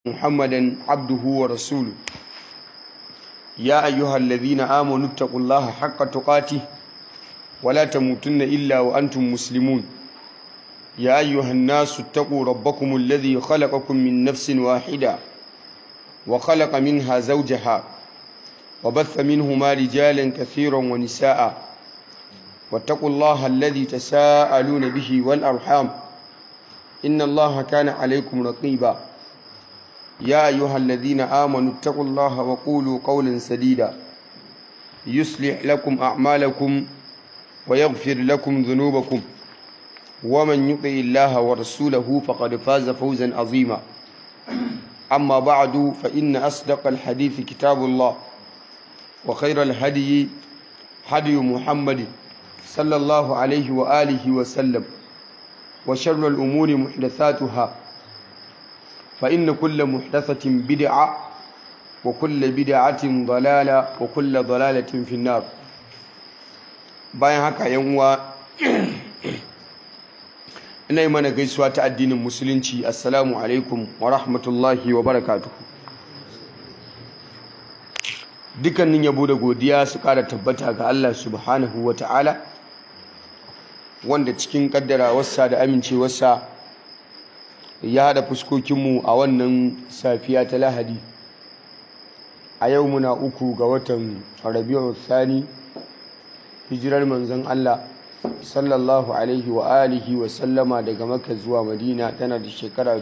محمدا عبده ورسوله يا أيها الذين آمنوا اتقوا الله حق تقاته ولا تموتن إلا وأنتم مسلمون يا أيها الناس اتقوا ربكم الذي خلقكم من نفس واحدة وخلق منها زوجها وبث منهما رجالا كثيرا ونساء واتقوا الله الذي تساءلون به والأرحام إن الله كان عليكم رقيبا يا أيها الذين آمنوا اتقوا الله وقولوا قولا سديدا يصلح لكم أعمالكم ويغفر لكم ذنوبكم ومن يطع الله ورسوله فقد فاز فوزا عظيما أما بعد فإن أصدق الحديث كتاب الله وخير الهدي هدي محمد صلى الله عليه وآله وسلم وشر الأمور محدثاتها فإن كل محدثة بدعة وكل بدعة ضلالة وكل ضلالة في النار bayan haka yan uwa ina yi mana gaisuwa ta addinin musulunci assalamu alaikum wa rahmatullahi wa barakatuhu dukkanin yabo da godiya su kara tabbata ga Allah subhanahu wa ta'ala wanda cikin kaddara wasa da amincewarsa ya haɗa fuskokinmu a wannan safiya ta lahadi a yau muna uku ga watan rabi'u thani hijirar manzon Allah sallallahu alaihi wa alihi wa sallama daga Makka zuwa Madina tana da shekara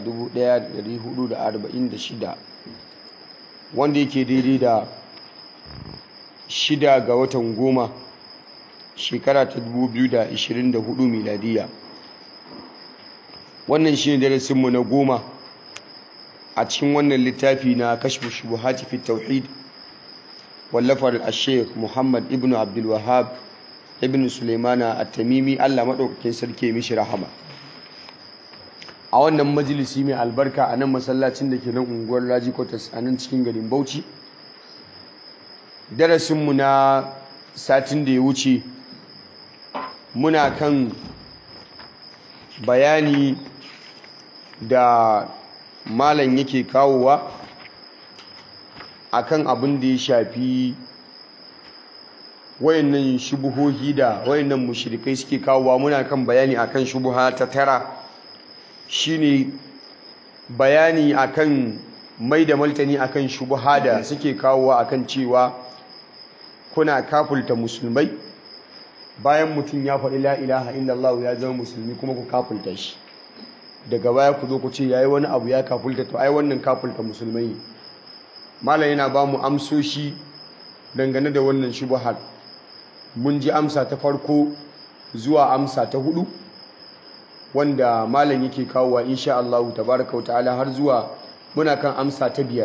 1446 wanda yake daidai da shida ga watan goma shekara ta 2024 miladiya wannan shi ne darasinmu na goma a cikin wannan littafi na kashfu shubuhati fi tauhid wallafar al-sheikh muhammad ibn abdul wahab ibn Suleimana at-Tamimi Allah madaukakin sarki mishi rahama a wannan majalisi mai albarka a nan masallacin da ke nan unguwar Raji Quarters a nan cikin garin Bauchi darasin mu na satin da ya wuce muna kan bayani da malam yake kawowa akan abin da ya shafi wayannan shubuhohi da wayannan mushrikai suke kawowa muna kan bayani akan shubuha ta tara shine bayani akan mai da maltani akan shubuha da suke kawowa akan cewa kuna kafulta musulmai bayan mutum ya faɗi la ilaha illallah ya zama musulmi kuma ku kafulta shi daga baya ku zo ku ce yayi wani abu ya kafulta to ai wannan kafulta musulmai malam yana ba mu amsoshi dangane da wannan shubuhar mun ji amsa ta farko zuwa amsa ta hudu wanda malam yake kawowa insha Allah tabaraka wa ta'ala har zuwa muna kan amsa ta biyar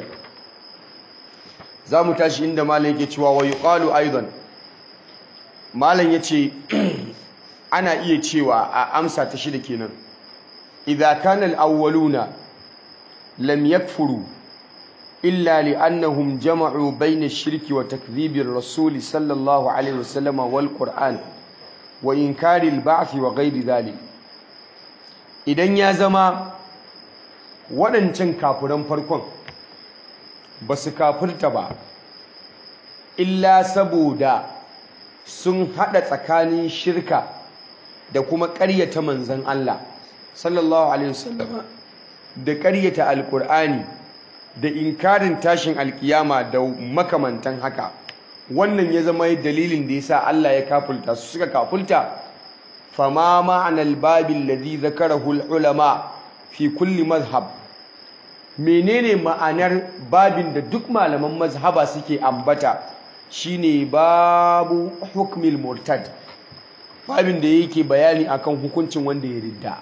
za mu tashi inda malam yake cewa wa yuqalu aidan malam yace ana iya cewa a amsa ta shida kenan idza kana al-awwaluna lam yakfuru إلا لأنهم جمعوا بين الشرك وتكذيب الرسول صلى الله عليه وسلم والقرآن وإنكار البعث وغير ذلك idan ya zama waɗancan kafuran farkon ba su kafurta ba illa saboda sun haɗa tsakanin shirka da kuma ƙaryata manzan Allah sallallahu alaihi wasallam da ƙaryata alƙur'ani da inkarin tashin alkiyama da makamantan haka wannan ya zama dalilin da yasa Allah ya kafulta su suka kafulta fama ma'anar babin ladhi zakarahu ulama fi kulli mazhab menene ma'anar babin da duk malaman mazhaba suke ambata shine babu hukmil murtad babin da yake bayani akan hukuncin wanda ya ridda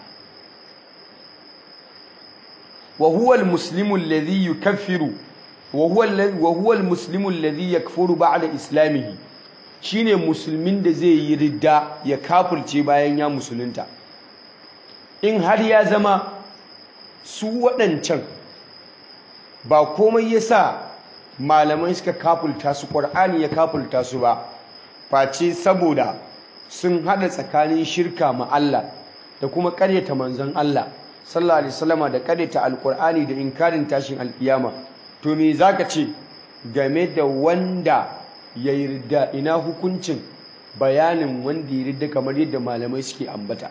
وهو المسلم الذي يكفر وهو وهو المسلم الذي يكفر بعد اسلامه shine musulmin da zai yi ridda ya kafirce bayan ya musulunta in har ya zama su waɗancan ba komai yasa malamai suka kafulta su ƙur'ani ya kafulta su ba face saboda sun haɗa tsakanin shirka ma Allah da kuma ƙaryata manzon Allah sallallahu alaihi wasallama da kadaita alqur'ani da inkarin tashin alkiyama to me zaka ce game da wanda ya yarda ina hukuncin bayanin wanda ya yarda kamar yadda malamai suke ambata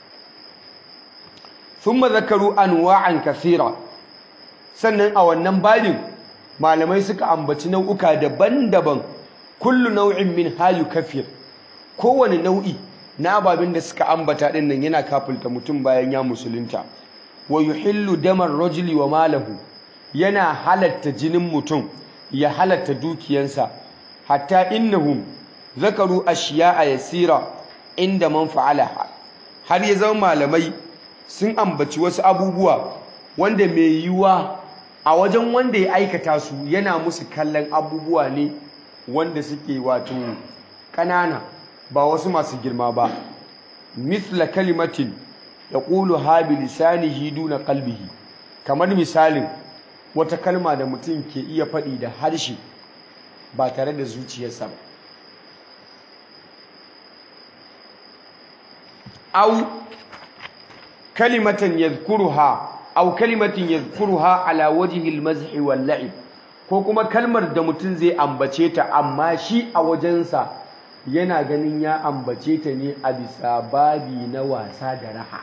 thumma zakaru anwa'an kathira sannan a wannan babin malamai suka ambaci nau'uka daban-daban kullu nau'in min hayu kafir kowane nau'i na ababen da suka ambata din nan yana kafulta mutum bayan ya musulunta wa yuhillu damar rajuli wa malahu yana halatta jinin mutum ya halatta dukiyansa hatta innahum zakaru ashiya'a yasira inda man fa'alaha har ya zama malamai sun ambaci wasu abubuwa wanda mai yiwuwa a wajen wanda ya aikata su yana musu kallon abubuwa ne wanda suke wato ƙanana ba wasu masu girma ba misla kalimatin ya ƙulu habi lisanihi duna kalbihi kamar misalin wata kalma da mutum ke iya faɗi da harshe ba tare da zuciyarsa ba au kalimatan yadhkuruha au kalimatin yadhkuruha ala wajhi al-mazhi wal la'ib ko kuma kalmar da mutum zai ambace ta amma shi a wajensa yana ganin ya ambace ta ne a bisa babi na wasa da raha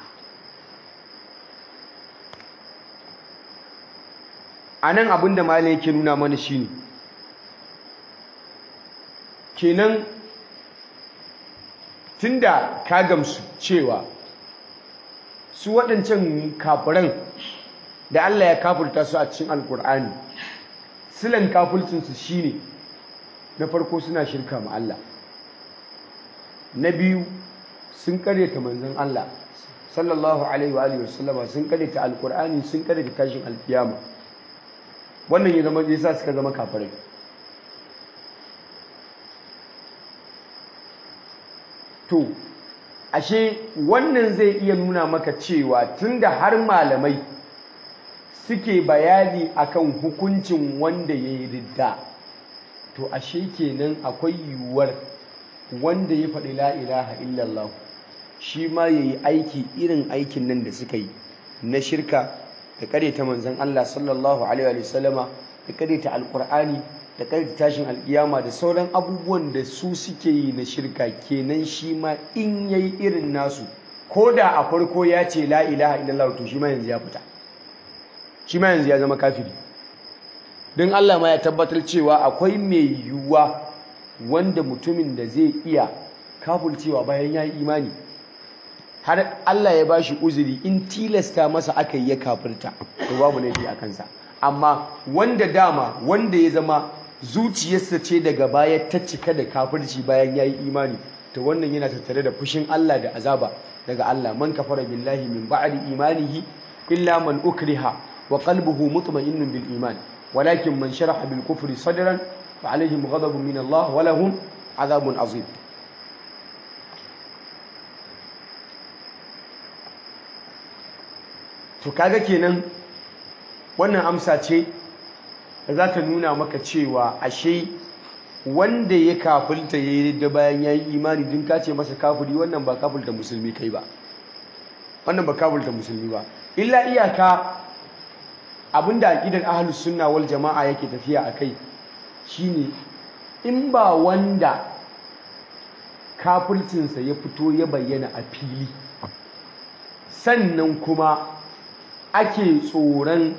anan abin da malai yake nuna mana shine kenan tunda ka gamsu cewa su waɗancan kafiran da Allah ya kafurta su a cikin alkur'ani silan kafulcinsu shine na farko suna shirka ma Allah na biyu sun karyata manzon Allah sallallahu alaihi wa alihi wasallama sun karyata alkur'ani sun karyata tashin alkiyama wannan ya zama yasa suka zama kafirai to ashe wannan zai iya nuna maka cewa tunda har malamai suke bayani akan hukuncin wanda ya yi ridda to ashe kenan akwai yiwuwar wanda ya faɗi la ilaha illallah shi ma ya yi aiki irin aikin nan da suka yi na shirka da ta manzan Allah sallallahu alaihi wa sallama da ta alkur'ani da ta tashin alkiyama da sauran abubuwan da su suke yi na shirka kenan shi ma in yayi irin nasu ko da a farko ya ce la ilaha illallah to shi ma yanzu ya fita shi ma yanzu ya zama kafiri don Allah ma ya tabbatar cewa akwai mai yiwuwa wanda mutumin da zai iya kafulcewa bayan ya yi imani har Allah ya bashi uzuri in tilasta masa aka yi ya kafirta to babu laifi a kansa amma wanda dama wanda ya zama zuciyarsa ce daga baya ta cika da kafirci bayan ya yi imani to wannan yana tattare da fushin Allah da azaba daga Allah man kafara billahi min ba'di imanihi illa man ukriha wa qalbuhu mutma'innun bil iman walakin man sharaha bil kufri sadran fa alaihim ghadabun min Allah wa lahum azabun azim to kaga kenan wannan amsa ce da za ta nuna maka cewa ashe wanda ya kafulta ya yi da bayan ya yi imani din ka ce masa kafuri wannan ba kafulta musulmi kai ba wannan ba kafulta musulmi ba illa iyaka abinda aqidar ahlus sunna wal jama'a yake tafiya akai shine in ba wanda kafulcinsa ya fito ya bayyana a fili sannan kuma ake tsoron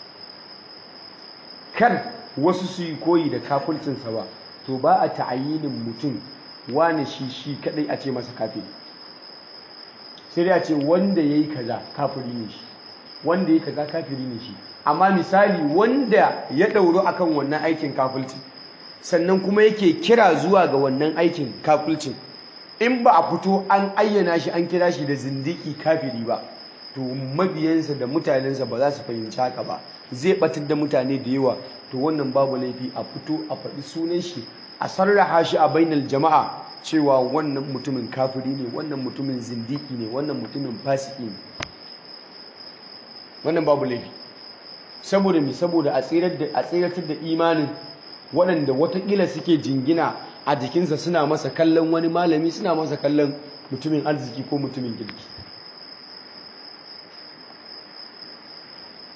kar wasu su yi koyi da kafulcinsa ba to ba a ta'ayinin mutum wane shi shi kadai a ce masa kafiri sai dai a ce wanda ya yi kaza kafiri ne shi wanda ya yi kaza kafiri ne shi amma misali wanda ya ɗauro akan wannan aikin kafulci sannan kuma yake kira zuwa ga wannan aikin kafulcin in ba a fito an ayyana shi an kira shi da zindiki kafiri ba to mabiyansa da mutanensa ba za su fahimci haka ba zai batar da mutane da yawa to wannan babu laifi a fito a faɗi sunan shi a sarraha shi a bainar jama'a cewa wannan mutumin kafiri ne wannan mutumin zindiki ne wannan mutumin fasiki ne wannan babu laifi saboda mi saboda a tseratar da imanin waɗanda watakila suke jingina a jikinsa suna masa kallon wani malami suna masa kallon mutumin arziki ko mutumin kirki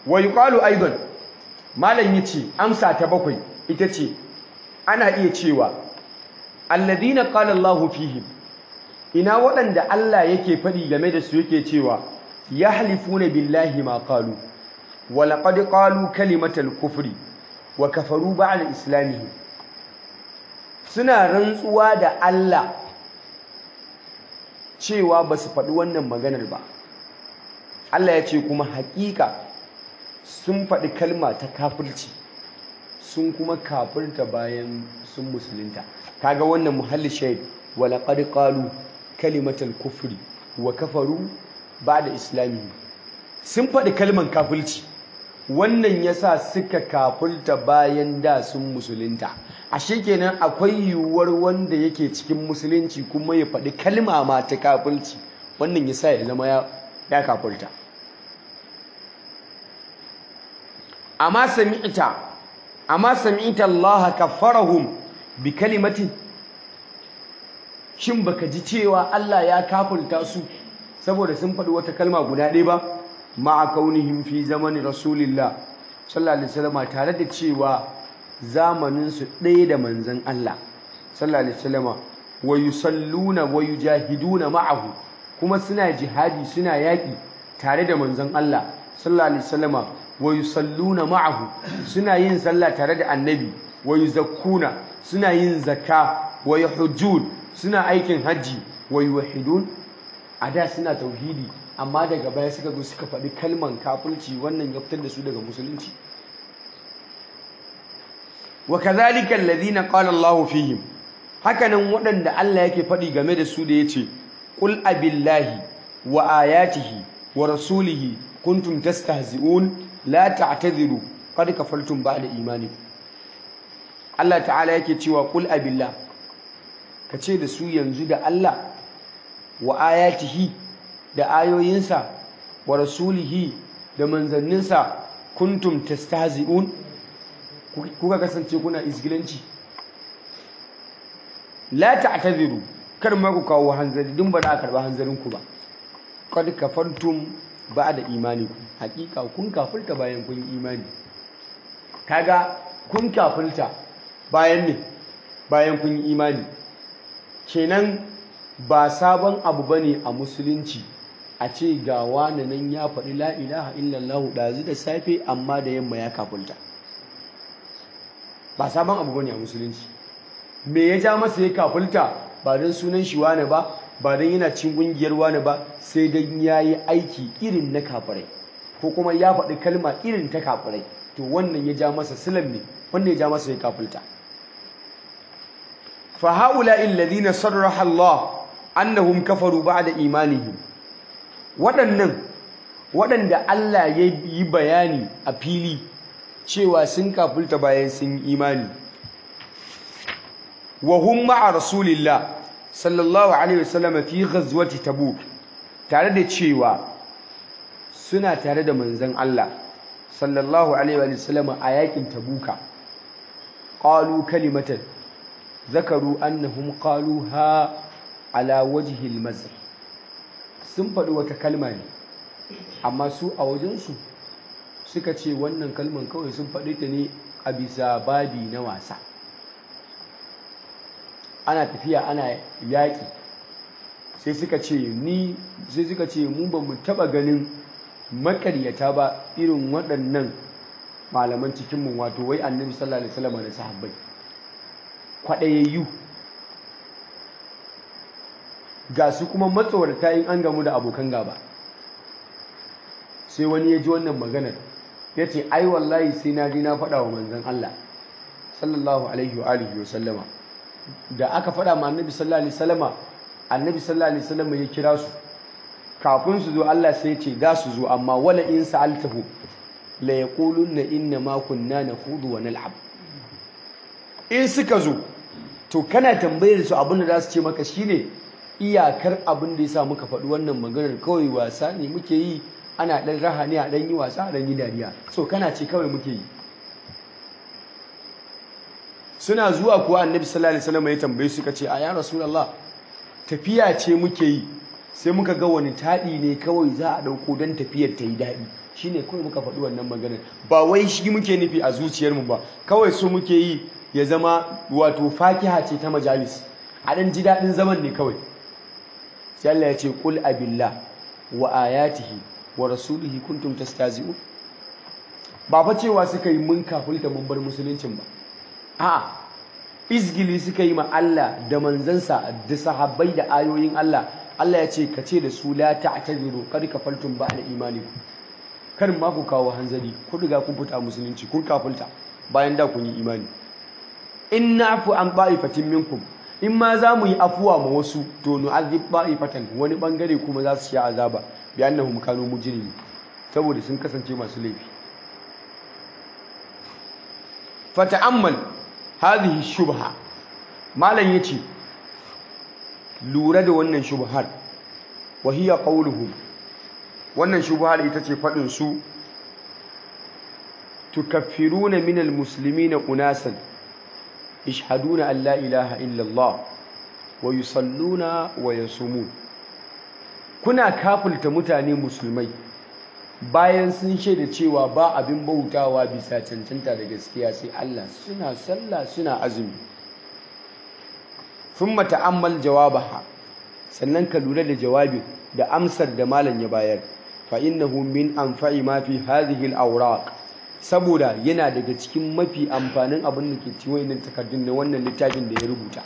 wa yuqalu aidan malam yace amsa ta bakwai ita ce ana iya cewa alladhina qala Allahu fihim ina waɗanda Allah yake faɗi game da su yake cewa yahlifuna billahi ma qalu wa laqad qalu kalimatal kufri wa kafaru ba'da islamihim suna rantsuwa da Allah cewa ba su faɗi wannan maganar ba Allah ya ce kuma haƙiƙa sun faɗi kalma ta kafirci sun kuma kafirta bayan sun musulunta kaga wannan muhalli shaid wa laqad qalu kalimatal kufri wa kafaru ba'da islamihi sun faɗi kalman kafirci wannan yasa suka kafirta bayan da sun musulunta ashe kenan akwai yiwuwar wanda yake cikin musulunci kuma ya faɗi kalma ma ta kafirci wannan yasa ya zama ya kafirta amma sami'ta amma sami'ta Allah kaffarahum bi kalimatin shin baka ji cewa Allah ya kafulta su saboda sun faɗi wata kalma guda ɗaya ba ma'a kaunihim fi zamanin rasulillah sallallahu alaihi wasallam tare da cewa zamanin su ɗaya da manzon Allah sallallahu alaihi wasallam wa yusalluna wa yujahiduna ma'ahu kuma suna jihadi suna yaƙi tare da manzon Allah sallallahu alaihi wasallam wa yusalluna ma'ahu suna yin sallah tare da annabi wa yuzakkuna suna yin zakka wa yahujjun suna aikin hajji wa yuwahidun a da suna tauhidi amma daga baya suka zo suka faɗi kalman kafirci wannan ya fitar da su daga musulunci wa kadhalika alladhina qala Allahu fihim hakanan waɗanda Allah yake faɗi game da su da yace qul abillahi wa ayatihi wa rasulihi kuntum tastahzi'un la ta'tadhiru qad kafartum ba'da imanikum Allah ta'ala yake cewa qul abillah kace da su yanzu da Allah wa ayatihi da ayoyinsa wa rasulihi da manzanninsa kuntum tastahzi'un kuka kasance kuna isgilanci la ta'tadhiru kar ma ku kawo hanzari dun ba da karba hanzarin ku ba qad kafartum ba'da imanikum hakika kun kafirta bayan kun imani kaga kun kafirta bayan ne bayan kun imani kenan ba sabon abu bane a musulunci a ce ga wani nan ya faɗi la ilaha illallah ɗazu da safe amma da yamma ya kafirta ba sabon abu bane a musulunci me ya ja masa ya kafirta ba don sunan shi wane ba ba don yana cin ƙungiyar wane ba sai don ya yi aiki irin na kafirai ko kuma ya faɗi kalma irin ta kafirai to wannan ya ja masa silam ne wannan ya ja masa ya kafirta fa haula alladhina sarraha Allah annahum kafaru ba'da imanihim waɗannan waɗanda Allah ya yi bayani a fili cewa sun kafulta bayan sun imani wa hum ma'a rasulillah sallallahu alaihi wasallam fi ghazwati tabuk tare da cewa suna tare da manzon Allah sallallahu alaihi wasallam a yakin tabuka qalu kalimatan zakaru annahum qaluha ala wajhi al-mazh sun faɗi wata kalma ne amma su a wajensu suka ce wannan kalman kawai sun faɗi ta ne a bisa babi na wasa ana tafiya ana yaƙi sai suka ce ni sai suka ce mu ba mu taɓa ganin makaryata ba irin waɗannan malaman cikinmu wato wai annabi sallallahu alaihi wasallam da sahabbai kwaɗayayyu ga su kuma matsawarta in an gamu da abokan gaba sai wani ya ji wannan maganar ya ce ai wallahi sai na ji na faɗa wa manzan Allah sallallahu alaihi wa alihi wa sallama da aka faɗa ma annabi sallallahu alaihi wasallama annabi sallallahu alaihi wasallama ya kira su kafin su zo Allah sai ya ce za su zo amma wala in sa'altahu la yaqulunna inna ma kunna nakhudu wa nal'ab in suka zo to kana tambayar su abin da za su ce maka shine iyakar abin da ya sa muka faɗi wannan maganar kawai wasa ne muke yi ana ɗan raha ne a ɗan yi wasa a ɗan yi dariya so kana ce kawai muke yi suna zuwa kuwa annabi sallallahu alaihi wasallam ya tambaye suka ce a ya rasulullah tafiya ce muke yi sai muka ga wani taɗi ne kawai za a ɗauko don tafiyar ta yi daɗi shine kawai muka faɗi wannan maganar ba wai shi muke nufi a zuciyarmu ba kawai su muke yi ya zama wato fakiha ce ta majalis a ɗan ji daɗin zaman ne kawai sai Allah ya ce qul abillah wa ayatihi wa rasulihi kuntum tastazi'un ba fa cewa suka yi mun kafulta mun bar musuluncin ba a'a izgili suka yi ma Allah da manzansa da sahabbai da ayoyin Allah Allah ya ce ka ce da su la ta'tadiru kad kafaltum ba'da imanikum kar ma ku kawo hanzari ku riga kun fita musulunci kun kafulta bayan da kun yi imani in na'fu an ba'ifatin minkum in ma za mu yi afuwa ma wasu to nu'adhib ba'ifatan wani bangare kuma za su sha azaba bi annahum kanu mujrimin saboda sun kasance masu laifi fata'ammal hadhihi shubha malam yace lura da wannan shubhar wa hiya qawluhum wannan shubhar ita ce fadin su tukaffiruna minal muslimina unasan yashhaduna an la ilaha illa Allah wa yusalluna wa yasumun kuna kafulta mutane musulmai bayan sun shaida cewa ba abin bautawa bisa cancanta da gaskiya sai Allah suna sallah suna azumi thumma ta'ammal jawabaha sannan ka lura da jawabin da amsar da malam ya bayar fa innahu min anfa'i ma fi hadhihi al-awraq saboda yana daga cikin mafi amfanin abin da ke cikin wannan takardun na wannan littafin da ya rubuta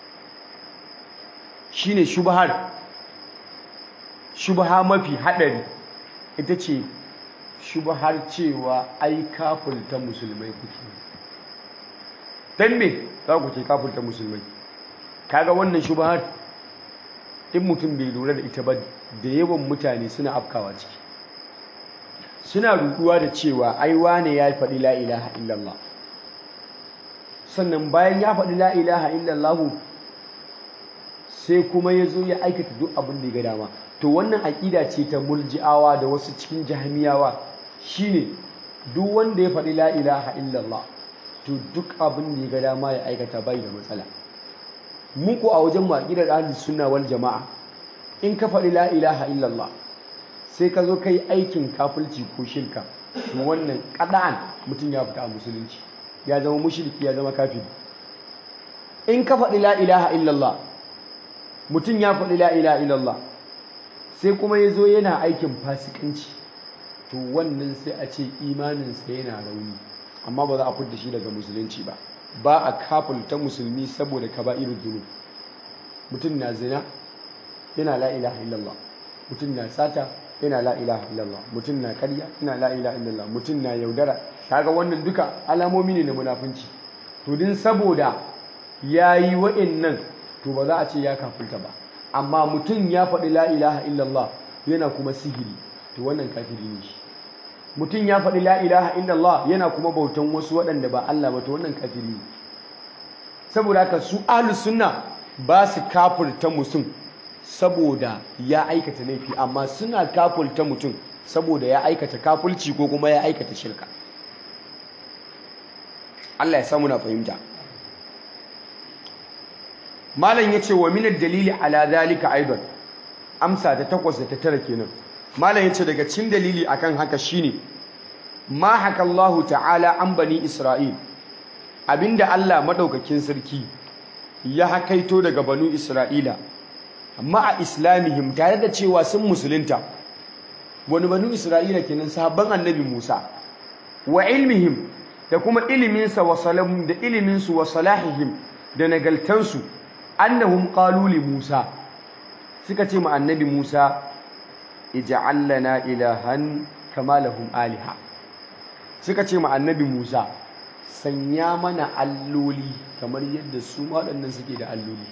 shine shubhar shubha mafi hadari ita ce shubhar cewa ai kafirta musulmai kuke dan me za ku ce kafirta musulmai kaga wannan shubhar in mutum bai lura da ita ba da yawan mutane suna afkawa ciki suna ruduwa da cewa ai wane ya faɗi la ilaha illallah sannan bayan ya faɗi la ilaha illallah sai kuma ya zo ya aikata duk abin da ya ga dama to wannan aƙida ce ta mulji'awa da wasu cikin jahmiyawa shine duk wanda ya faɗi la ilaha illallah to duk abin da ya ga dama ya aikata bai da matsala muku a wajen maƙidar ahlus sunna wal jama'a in ka faɗi la ilaha illallah sai ka zo kai aikin kafirci ko shirka to wannan ƙada'an mutum ya fita a musulunci ya zama mushriki ya zama kafiri in ka faɗi la ilaha illallah mutum ya faɗi la ilaha illallah sai kuma ya zo yana aikin fasikanci to wannan sai a ce imaninsa yana rauni amma ba za a fudda shi daga musulunci ba ba a kafulta musulmi saboda kaba'irul dhunub mutum na zina yana la ilaha illallah mutum na sata yana la ilaha illallah mutum na karya yana la ilaha illallah mutum na yaudara kaga wannan duka alamomi ne na munafunci to din saboda yayi wa'annan to ba za a ce ya kafulta ba amma mutum ya faɗi la ilaha illallah yana kuma sihiri to wannan kafiri ne shi mutum ya faɗi la ilaha illallah yana kuma bautan wasu waɗanda ba Allah ba to wannan kafiri ne saboda haka su ahlus sunna ba su kafirta mutum saboda ya aikata laifi amma suna kafirta mutum saboda ya aikata kafulci ko kuma ya aikata shirka Allah ya samu na fahimta malam yace wa min dalili ala zalika aidan amsa ta takwas da ta tara kenan malam yace daga cikin dalili akan haka shine ma haka Allah ta'ala an bani Isra'il abinda Allah madaukakin sarki ya hakaito daga banu Isra'ila ma'a islamihim tare da cewa sun musulunta wani banu Isra'ila kenan sahabban annabi Musa wa ilmihim da kuma iliminsa wa salam da iliminsu wa salahihim da nagaltansu annahum qalu li Musa suka ce ma annabi Musa ij'al lana ilahan kama lahum aliha suka ce ma annabi Musa sanya mana alloli kamar yadda su waɗannan suke da alloli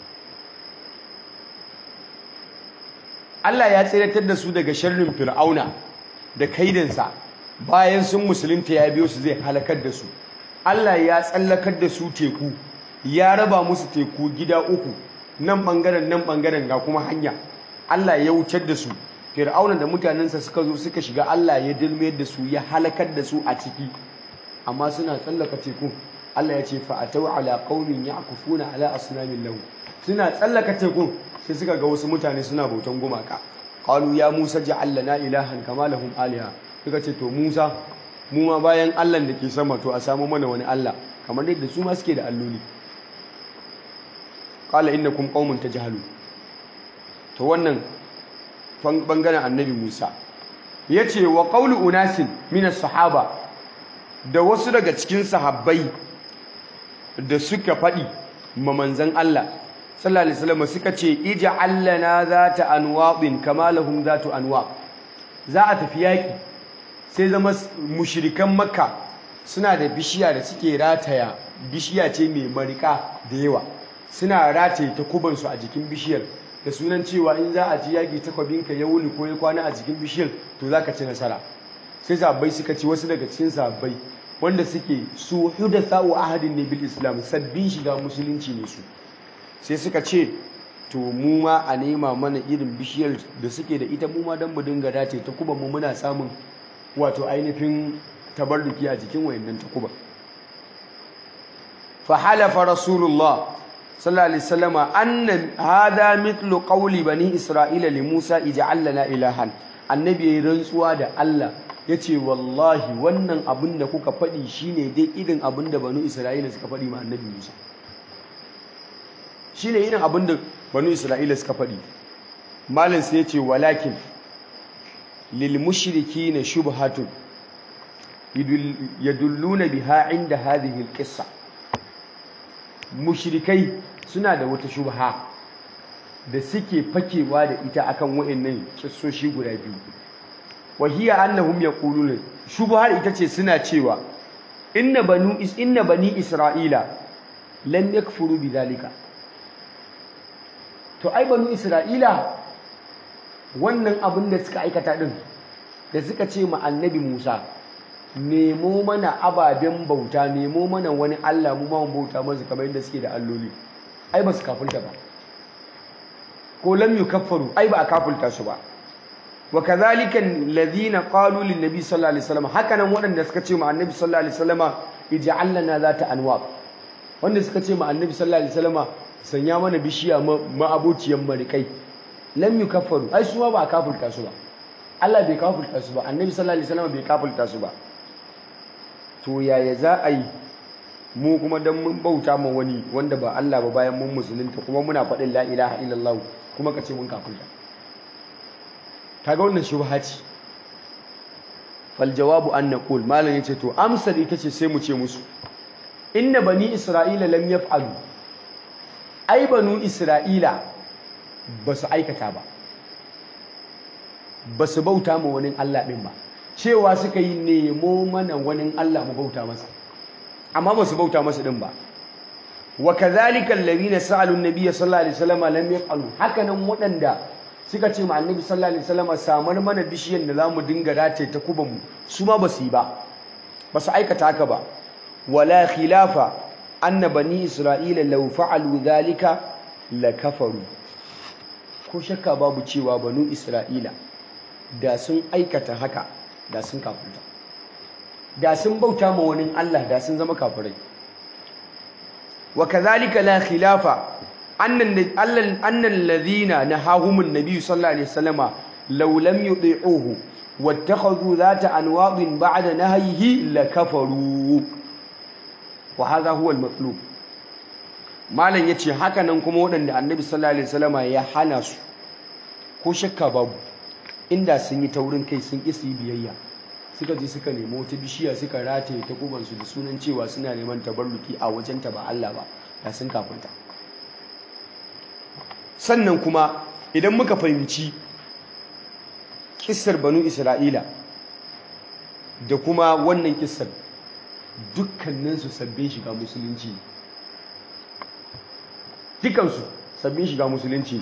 Allah ya tsiratar da su daga sharrin fir'auna da kaidansa bayan sun musulunta ya biyo su zai halakar da su Allah ya tsallakar da su teku ya raba musu teku gida uku nan bangaren nan bangaren ga kuma hanya Allah ya wucar da su fir'auna da mutanensa suka zo suka shiga Allah ya dilmiyar da su ya halakar da su a ciki amma suna tsallaka teku Allah ya ce fa atau ala qaumin ya'kufuna ala asnamin lahu suna tsallaka teku sai suka ga wasu mutane suna bautan gumaka qalu ya musa ja'al lana ilahan kama lahum aliha suka ce to Musa mu ma bayan Allah da ke sama to a samu mana wani Allah kamar yadda su ma suke da alloli qala innakum qaumun tajhalun to wannan bangaren annabi Musa yace wa qawlu unasin min sahaba da wasu daga cikin sahabbai da suka faɗi ma manzon Allah sallallahu alaihi wasallam suka ce ij'al lana zata anwaqin kama lahum zatu anwaq za a tafi yaki sai zama mushrikan makka suna da bishiya da suke rataya bishiya ce mai marika da yawa suna rataye takubansu a jikin bishiyar da sunan cewa in za a ji yaki takwabinka ya wuni ko ya kwana a jikin bishiyar to za ka ci nasara sai sabbai suka ci wasu daga cikin sabbai wanda suke su hudatha wa ahadin ne bil islam sabbin shiga musulunci ne su sai suka ce to mu ma a nema mana irin bishiyar da suke da ita mu ma don mu dinga dace ta kuma mu muna samun wato ainihin tabarruki a jikin wayannan ta kuba fa halafa rasulullah sallallahu alaihi wasallama anna hada mithlu qawli bani isra'ila li musa ij'al lana ilahan annabi yayin rantsuwa da Allah yace wallahi wannan abin da kuka faɗi shine dai irin abin da banu isra'ila suka faɗi ma annabi musa shine irin abin da banu isra'ila suka faɗi malin sai yace walakin lil mushrikina shubhatun yadulluna biha inda hadhihi alqissa mushrikai suna da wata shubha da suke fakewa da ita akan wayannan kissoshi guda biyu wa hiya annahum yaquluna shubhar ita ce suna cewa inna banu is inna bani isra'ila lam yakfuru bidhalika to ai banu isra'ila wannan abin da suka aikata din da suka ce ma annabi Musa nemo mana ababen bauta nemo mana wani Allah mu ma bauta masa kamar yadda suke da alloli ai ba su kafulta ba ko lam yukaffaru ai ba a kafulta su ba wa kadhalika alladhina qalu lin nabi sallallahu alaihi wasallam hakanan waɗanda suka ce ma annabi sallallahu alaihi wasallam ij'al lana zata anwab wanda suka ce ma annabi sallallahu alaihi wasallam sanya mana bishiya ma'abociyan marikai lam yukaffaru ai su ba a kafulta su ba Allah bai kafulta su ba annabi sallallahu alaihi wasallam bai kafulta su ba to yaya za a yi mu kuma dan mun bauta ma wani wanda ba Allah ba bayan mun musulunta kuma muna faɗin la ilaha illallah kuma ka ce mun kafulta kaga wannan shubha ce fal jawabu an naqul malam yace to amsar ita ce sai mu ce musu inna bani isra'ila lam yaf'alu ai banu isra'ila ba su aikata ba ba su bauta ma wani Allah ɗin ba cewa suka yi nemo mana wani Allah mu bauta masa amma ba su bauta masa ɗin ba wa kadhalika alladhina sa'alu an-nabiy sallallahu alaihi wasallam lam yaf'alu hakanan waɗanda suka ce ma annabi sallallahu alaihi wasallam samar mana bishiyan da zamu dinga rataye ta kuban mu su ma ba su yi ba ba su aikata haka ba wala khilafa anna bani isra'ila law fa'alu dhalika lakafaru ko shakka babu cewa banu isra'ila da sun aikata haka da sun kafirta da sun bauta ma wani Allah da sun zama kafirai wa kadhalika la khilafa annan annan ladhina nahahum an-nabi sallallahu alaihi wasallama law lam yuti'uhu wattakhadhu dhata anwadin ba'da nahyihi lakafaru wa hadha huwa al-matlub malan yace haka nan kuma waɗanda annabi sallallahu alaihi wasallama ya hana su ko shakka babu inda sun yi taurin kai sun isi biyayya suka je suka nemi wata bishiya suka rataye ta kubansu da sunan cewa suna neman tabarruki a wajenta ba Allah ba da sun kafinta sannan kuma idan muka fahimci kissar banu isra'ila da kuma wannan kissar dukkaninsu sabbin shiga musulunci dukansu sabbin shiga musulunci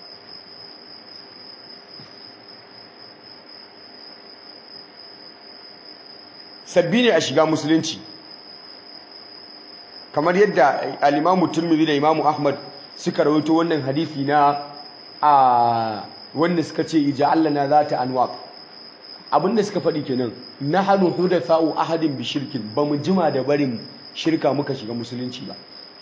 sabbi ne a shiga musulunci kamar yadda al-imamu turmidi da imamu ahmad suka rawaito wannan hadithi na a wanda suka ce ija Allah na zata anwaq abinda suka faɗi kenan nahnu hudatha'u ahadin bi shirkin bamu jima da barin shirka muka shiga musulunci ba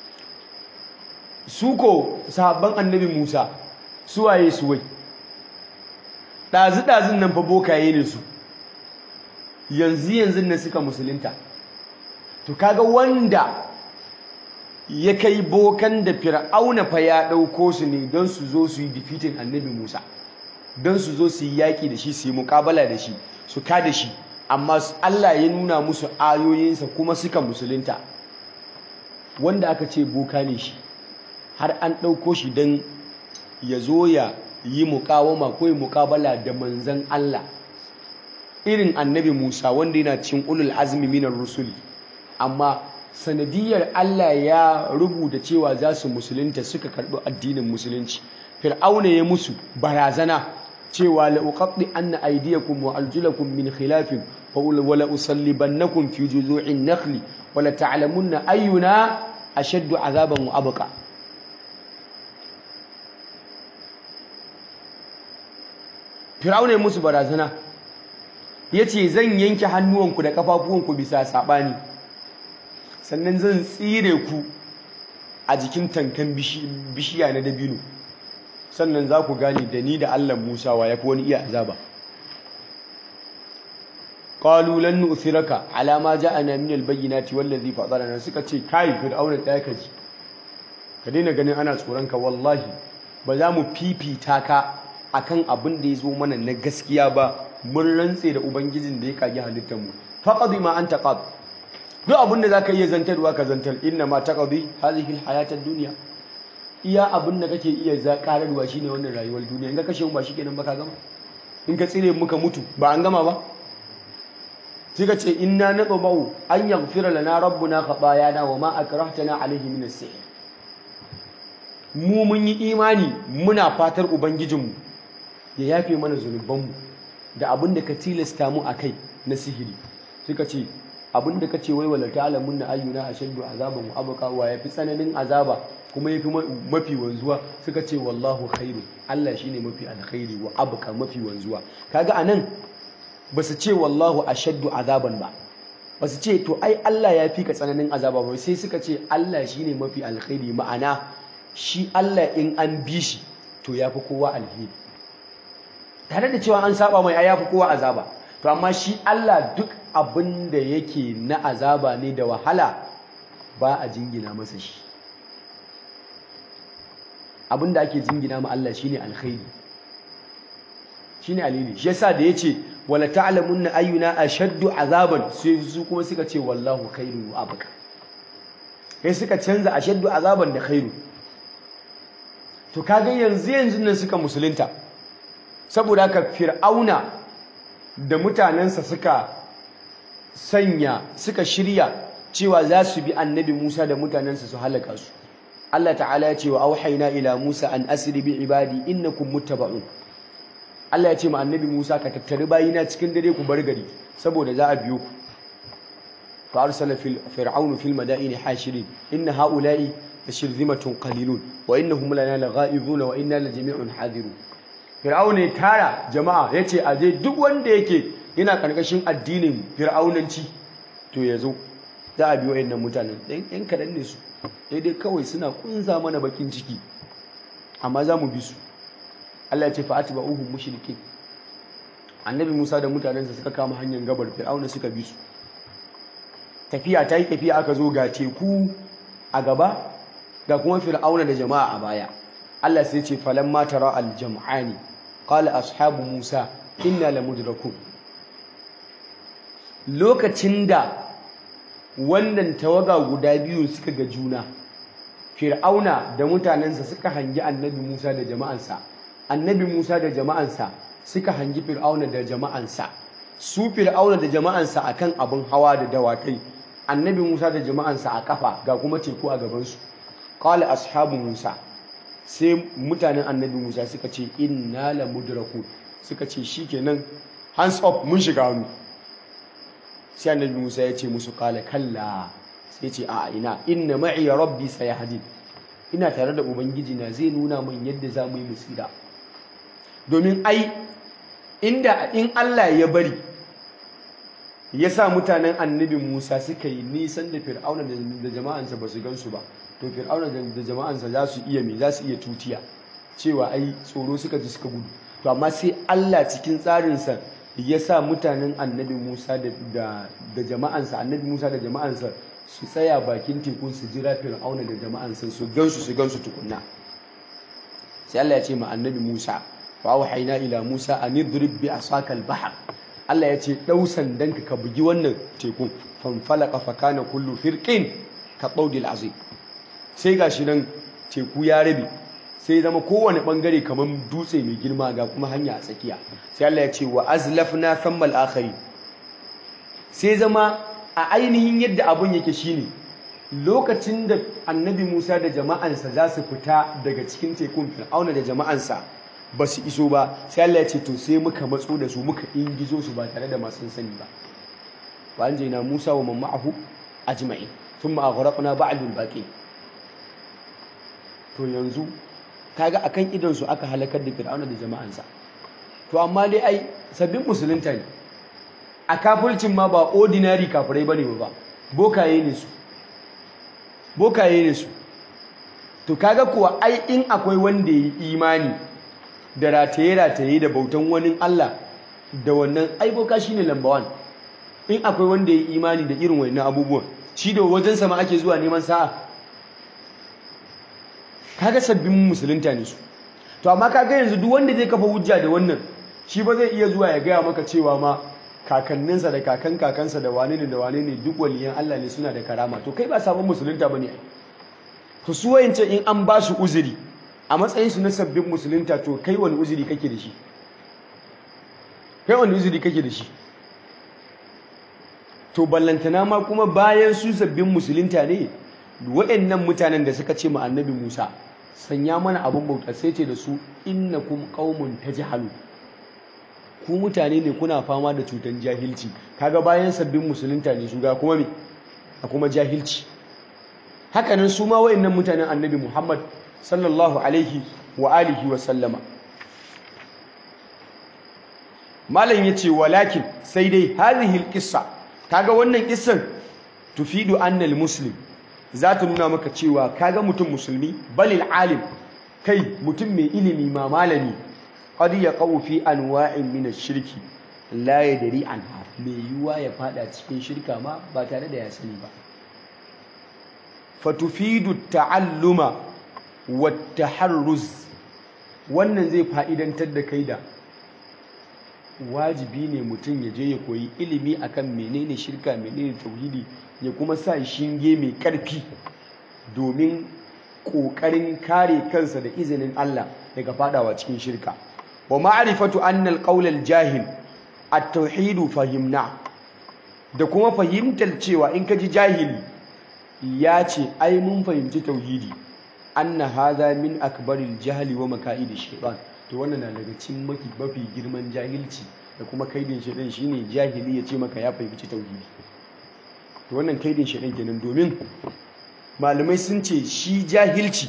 su ko sahabban annabi Musa suwaye suwai ɗazu-ɗazun nan fa bokaye ne su yanzu yanzu nan suka musulunta to kaga wanda ya kai bokan da fir'auna fa ya ɗauko su ne don su zo su yi defeating annabi musa don su zo su yi yaƙi da shi su yi muƙabala da shi su ka da shi amma allah ya nuna musu ayoyinsa kuma suka musulunta wanda aka ce boka ne shi har an ɗauko shi don ya zo ya yi muƙawama ko yi muƙabala da manzan allah irin annabi musa wanda yana cin ulul azmi minar rusuli amma sanadiyar Allah ya rubuta cewa za su musulunta suka karɓi addinin musulunci fir'auna ya musu barazana cewa la uqatti anna aydiyakum wa arjulakum min khilafin wa la usallibannakum fi juzu'in nakhli wa la ta'lamunna ayyuna ashaddu azaban wa abqa fir'auna ya musu barazana yace zan yanke hannuwanku da kafafuwanku bisa sabani sannan zan tsire ku a jikin tankan bishiya na dabino sannan za ku gane da ni da Allah Musa wa yafi wani iya azaba qalu lan nu'thiraka ala ma ja'ana min al-bayyinati wallazi fadarana suka ce kai fir'auna tsaya ka ji ka daina ganin ana tsoron ka wallahi ba za mu fifita ka akan abin da ya zo mana na gaskiya ba mun rantse da ubangijin da ya kage halittar mu faqadi ma anta qad duk abin da zaka iya zantarwa ka zantar inna ma taqdi hadhihi alhayatad dunya iya abin da kake iya zakararwa shine wannan rayuwar duniya in ka kashe mu ba shikenan ba ka gama in ka tsire muka mutu ba an gama ba sai ka ce inna natba'u an yaghfira lana rabbuna khatayana wa ma akrahtana alayhi min as-sihr mu mun yi imani muna fatar ubangijinmu ya yafe mana zunubanmu da abin da ka tilasta mu akai na sihiri suka ce abin da ka ce wai wala ta'lamun na ayyuna ashaddu azaban wa abqa wa yafi tsananin azaba kuma yafi mafi wanzuwa suka ce wallahu khairu Allah shine mafi alkhairi wa abqa mafi wanzuwa kaga anan basu ce wallahu ashaddu azaban ba basu ce to ai Allah ya fi ka tsananin azaba ba sai suka ce Allah shine mafi alkhairi ma'ana shi Allah in an bi shi to yafi kowa alheri tare da cewa an saba mai ai yafi kowa azaba to amma shi Allah duk abin da yake na azaba ne da wahala ba a jingina masa shi abin da ake jingina ma Allah shine alkhairi shine alheri shi yasa da yace wala ta'lamunna ayyuna ashaddu azaban sai su kuma suka ce wallahu khairu wa abqa kai suka canza ashaddu azaban da khairu to kaga yanzu yanzu nan suka musulunta saboda haka fir'auna da mutanensa suka sanya suka shirya cewa za su bi annabi Musa da mutanensa su halaka su Allah ta'ala ya ce wa auhayna ila Musa an asri bi ibadi innakum muttaba'un Allah ya ce ma annabi Musa ka tattari bayina cikin dare ku bar gari saboda za a biyo ku fa arsala fil fir'aun fil madaini hashirin inna haula'i lashirzimatun qalilun wa innahum lana laghaizun wa inna lajami'un hadirun fir'aun ya tara jama'a yace aje duk wanda yake yana karkashin addinin fir'aunanci to yazo za a biyo wayannan mutanen dan yan kadan ne su daidai kawai suna kunza mana bakin ciki amma za mu bi su Allah ya ce fa'atba'uhum mushrikin annabi Musa da mutanensa suka kama hanyar gabar fir'auna suka bi su tafiya ta yi tafiya aka zo ga teku a gaba ga kuma fir'auna da jama'a a baya Allah sai ce falamma tara al-jam'ani qala ashabu Musa inna lamudrakun lokacin da wannan tawaga guda biyu suka ga juna fir'auna da mutanensa suka hangi annabi Musa da jama'ansa annabi Musa da jama'ansa suka hangi fir'auna da jama'ansa su fir'auna da jama'ansa akan abin hawa da dawakai annabi Musa da jama'ansa a kafa ga kuma teku a gabansu qala ashabu Musa sai mutanen annabi Musa suka ce inna la mudraku suka ce shikenan hands up mun shiga hannu sai annabi Musa ya ce musu qala kalla sai ce a ina inna ma'i rabbi sayahdin ina tare da ubangiji na zai nuna min yadda za mu yi musira domin ai inda in Allah ya bari ya sa mutanen annabi Musa suka yi nisan da fir'auna da jama'ansa ba su gansu ba to fir'auna da jama'ansa za su iya me za su iya tutiya cewa ai tsoro suka ji suka gudu to amma sai Allah cikin tsarinsa ya sa mutanen annabi Musa da jama'ansa annabi Musa da jama'ansa su tsaya bakin tekun su jira fir'auna da jama'ansa su gansu su gansu tukunna sai Allah ya ce ma annabi Musa fa auhayna ila Musa an idrib bi asaka al-bahr Allah ya ce dau sandanka ka bugi wannan tekun fanfalaqa fa kana kullu firqin ka tawdil azim sai gashi nan teku ya rabe sai zama kowane bangare kamar dutse mai girma ga kuma hanya a tsakiya sai Allah ya ce wa azlafna thammal akhari sai zama a ainihin yadda abun yake shine lokacin da annabi Musa da jama'ansa za su fita daga cikin tekun Fir'auna da jama'ansa ba su iso ba sai Allah ya ce to sai muka matso da su muka ingizo su ba tare da masu sani ba wa anjayna Musa wa man ma'ahu ajma'in thumma aghraqna ba'dul baqi to yanzu kaga akan idon su aka halakar da Fir'auna da jama'ansa to amma dai ai sabbin musulunta ne a kafircin ma ba ordinary kafirai bane ba bokaye ne su bokaye ne su to kaga kuwa ai in akwai wanda yi imani da rataye-rataye da bautan wani Allah da wannan ai boka shine lamba 1 in akwai wanda yi imani da irin wannan abubuwan shi da wajen sama ake zuwa neman sa'a kaga sabbin musulunta ne su to amma kaga yanzu duk wanda zai kafa hujja da wannan shi ba zai iya zuwa ya gaya maka cewa ma kakanninsa da kakan kakansa da wane ne da wane ne duk waliyan Allah ne suna da karama to kai ba sabon musulunta bane ai to su wayance in an ba su uzuri a matsayin su na sabbin musulunta to kai wani uzuri kake da shi kai wani uzuri kake da shi to ballantana ma kuma bayan su sabbin musulunta ne waɗannan mutanen da suka ce ma annabi Musa sanya mana abin bauta sai ce da su innakum qaumun tajhalu ku mutane ne kuna fama da cutan jahilci kaga bayan sabbin musulunta ne su ga kuma me a kuma jahilci hakanan su ma wayannan mutanen annabi Muhammad sallallahu alaihi wa alihi wa sallama malam yace walakin sai dai hadhihi alqissa kaga wannan kissan tufidu annal muslim za ta nuna maka cewa kaga mutum musulmi balil alim kai mutum mai ilimi ma malami qad yaqau fi anwa'in min ash-shirki la yadri anha mai yuwa ya fada cikin shirka ma ba tare da ya sani ba fatufidu ta'alluma wa taharruz wannan zai fa'idantar da kai da wajibi ne mutum ya je ya koyi ilimi akan menene shirka menene tauhidi ya kuma sa shinge mai ƙarfi domin ƙoƙarin kare kansa da izinin Allah daga fadawa cikin shirka wa ma'rifatu anna al-qawl al-jahil at-tauhid fahimna da kuma fahimtar cewa in ka ji jahili ya ce ai mun fahimci tauhidi anna hadha min akbaril jahli wa maka'id shaytan to wannan na daga cikin mafi mafi girman jahilci da kuma kaidin shaytan shine jahili ya ce maka ya fahimci tauhidi to wannan kaidin shaytan kenan domin malamai sun ce shi jahilci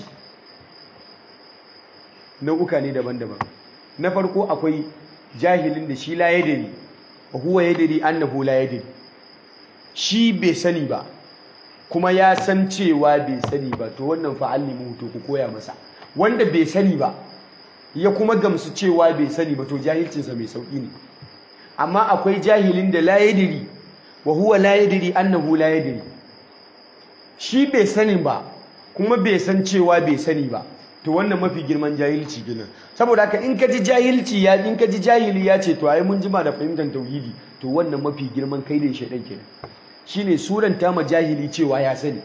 nau'uka ne daban-daban na farko akwai jahilin da shi la yadri wa huwa yadri annahu la yadri shi bai sani ba kuma ya san cewa bai sani ba to wannan fa'allimu to ku koya masa wanda bai sani ba ya kuma gamsu cewa bai sani ba to jahilcinsa mai sauki ne amma akwai jahilin da la yadri wa huwa la yadri annahu la yadri shi bai sani ba kuma bai san cewa bai sani ba to wannan mafi girman jahilci kenan saboda haka in ka ji jahilci ya in ka ji jahili ya ce to ai mun jima da fahimtar tauhidi to wannan mafi girman kaidin shaidan kenan shine suranta ma jahili cewa ya sani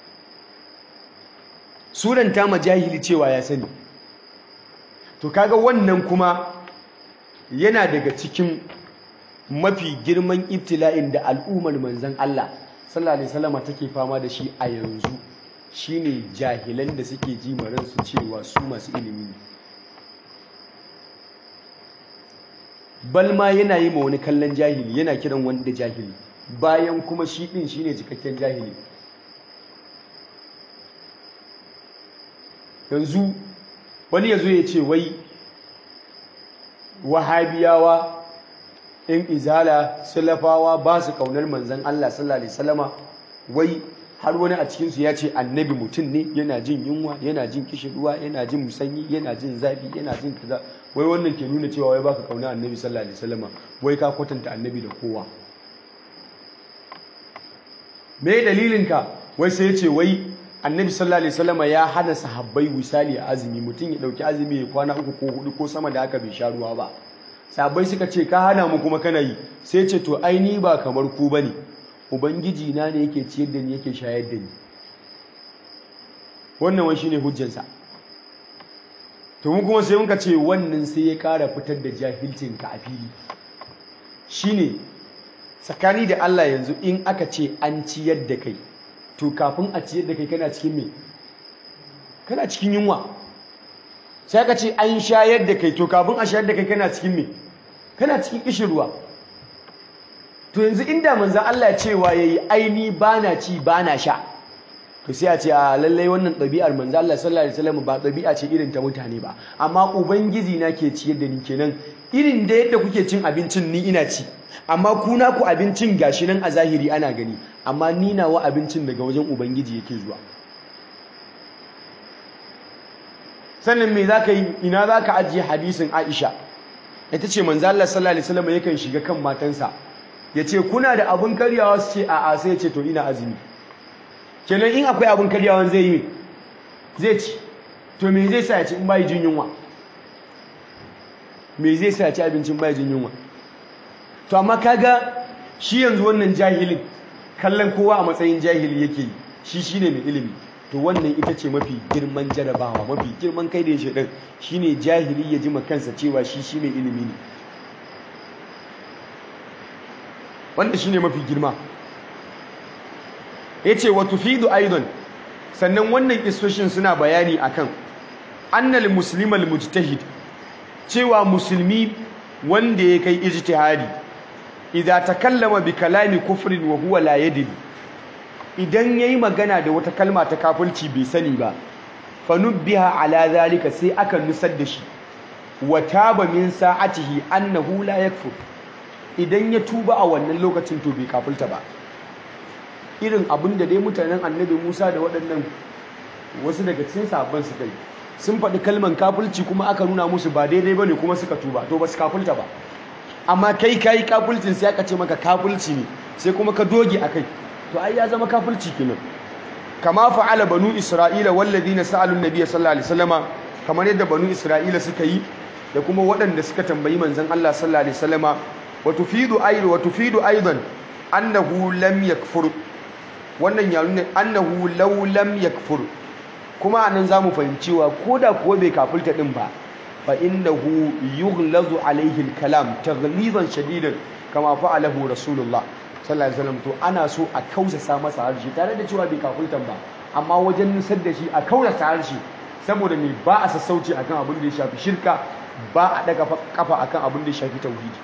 suranta ma jahili cewa ya sani to kaga wannan kuma yana daga cikin mafi girman ibtila'in da al'ummar manzon Allah sallallahu alaihi wasallam take fama da shi a yanzu shine jahilan da suke ji maransu cewa su masu ilimi ne balma yana yi ma wani kallon jahili yana kiran wanda jahili bayan kuma shi din shine cikakken jahili yanzu wani yazo ya ce wai wahabiyawa in izala salafawa ba su kaunar manzon Allah sallallahu alaihi wasallama wai har wani a cikinsu ya ce annabi mutum ne yana jin yunwa yana jin kishirwa yana jin musanyi yana jin zafi yana jin kaza wai wannan ke nuna cewa wai baka kauna annabi sallallahu alaihi wasallam wai ka kwatanta annabi da kowa me dalilinka wai sai ya ce wai annabi sallallahu alaihi wasallam ya hana sahabbai wisali a azumi mutum ya dauki azumi ya kwana uku ko hudu ko sama da haka bai sha ruwa ba sahabbai suka ce ka hana mu kuma kana yi sai ce to ai ni ba kamar ku bane ubangiji na ne yake ciyar da ni yake shayar da ni wannan wani shine hujjansa to mu kuma sai muka ce wannan sai ya kara fitar da jahilcin ka a fili shine tsakani da Allah yanzu in aka ce an ciyar da kai to kafin a ciyar da kai kana cikin me kana cikin yunwa sai aka ce an shayar da kai to kafin a shayar da kai kana cikin me kana cikin kishirwa to yanzu inda manzan Allah cewa yayi aini bana ci bana sha to sai a ce a lallai wannan ɗabi'ar manzan Allah sallallahu alaihi wasallam ba ɗabi'a ce irin ta mutane ba amma ubangiji na ke ciyar da ni kenan irin da yadda kuke cin abincin ni ina ci amma ku na ku abincin gashi nan a zahiri ana gani amma ni nawa abincin daga wajen ubangiji yake zuwa sannan me zaka yi ina zaka ajiye hadisin Aisha ita ce manzo Allah sallallahu alaihi wasallam yakan shiga kan matansa yace kuna da abun karyawa su ce a'a sai ya ce to ina azumi kenan in akwai abun karyawa zai yi zai ci to me zai sa ya ci in bai jin yunwa me zai sa ya ci abincin bai jin yunwa to amma kaga shi yanzu wannan jahilin kallon kowa a matsayin jahili yake yi shi shine mai ilimi to wannan ita ce mafi girman jarabawa mafi girman kai da ya shaɗin shi ne jahili ya ji kansa cewa shi shi mai ilimi ne wanda shi ne mafi girma ya ce wa tufidu aidon sannan wannan isoshin suna bayani akan annal muslimal mujtahid cewa musulmi wanda ya kai ijtihadi idza takallama bi kalami kufrin wa huwa la yadri idan yayi magana da wata kalma ta kafirci bai sani ba fanubbiha ala zalika sai aka nusar da shi wa taba min sa'atihi annahu la yakfur idan ya tuba a wannan lokacin to bai kafirta ba irin abin da dai mutanen annabi Musa da waɗannan wasu daga cikin sahabban su kai sun faɗi kalman kafirci kuma aka nuna musu ba daidai bane kuma suka tuba to ba su kafirta ba amma kai kai kafircin sai aka ce maka kafirci ne sai kuma ka doge akai to ai ya zama kafirci kenan kama fa'ala banu isra'ila walladhina sa'alu an-nabiy sallallahu alaihi wasallama kamar yadda banu isra'ila suka yi da kuma waɗanda suka tambayi manzon Allah sallallahu alaihi wasallama wa tufidu ayru wa tufidu aidan annahu lam yakfur wannan ya nuna annahu law lam yakfur kuma anan zamu fahimci wa koda kuwa bai kafulta din ba fa innahu yughlazu alaihi al-kalam taghlizan shadidan kama fa'alahu rasulullah sallallahu alaihi wasallam to ana so a kausasa masa harshe tare da cewa bai kafultan ba amma wajen nusar da shi a kausasa harshe saboda me ba a sassauci akan abin da ya shafi shirka ba a daga kafa akan abin da ya shafi tauhidi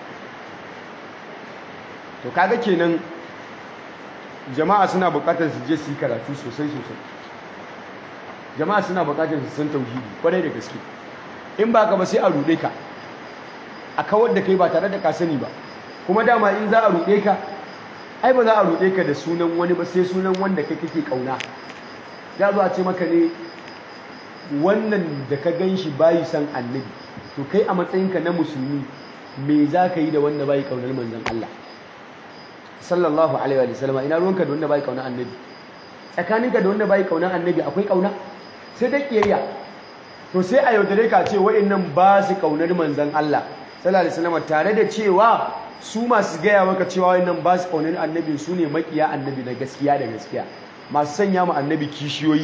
to kaga kenan jama'a suna bukatar su je su yi karatu sosai sosai jama'a suna bukatar su san tauhidi kwarai da gaske in ba ka ba sai a rude ka a kawar da kai ba tare da ka sani ba kuma dama in za a rude ka ai ba za a rude ka da sunan wani ba sai sunan wanda kai kake kauna ya zo a ce maka ne wannan da ka gan shi bayi san annabi to kai a matsayinka na musulmi me za ka yi da wanda bayi kaunar manzon Allah sallallahu alaihi wa sallam ina ruwanka da wanda bai kauna annabi tsakaninka da wanda bai kauna annabi akwai kauna sai dai kiyayya to sai a yaudare ka ce wa'annan ba su kaunar manzon Allah sallallahu alaihi wasallam tare da cewa su masu gaya maka cewa wa'annan ba su kaunar annabi su ne makiya annabi na gaskiya da gaskiya masu sanya mu annabi kishiyoyi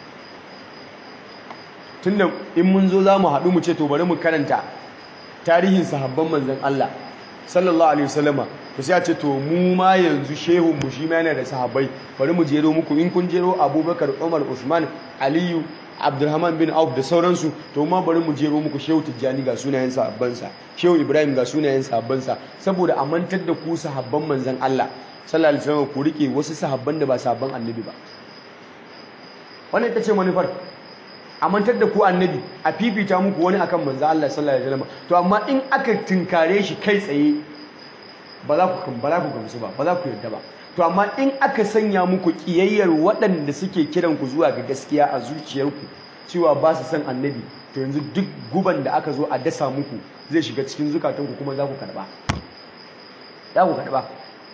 tunda in mun zo za mu haɗu mu ce to bari mu karanta tarihin sahabban manzon Allah sallallahu alaihi wasallama to sai a ce to mu ma yanzu shehun mu shi ma yana da sahabbai bari mu jero muku in kun jero Abubakar Umar Usman Aliyu Abdulrahman bin Auf da sauransu to ma bari mu jero muku Shehu Tijjani ga sunayen sahabban sa Shehu Ibrahim ga sunayen sahabban sa saboda a mantar da ku sahabban manzon Allah sallallahu alaihi wasallam ku rike wasu sahabban da ba sahabban annabi ba wannan ita ce manufar a mantar da ku annabi a fifita muku wani akan manzon Allah sallallahu alaihi wasallam to amma in aka tinkare shi kai tsaye ba za ku ba za ku gamsu ba ba za ku yarda ba to amma in aka sanya muku kiyayyar waɗanda suke kiran ku zuwa ga gaskiya a zuciyarku cewa ba su san annabi to yanzu duk guban da aka zo a dasa muku zai shiga cikin zukatanku kuma za ku karba za ku karba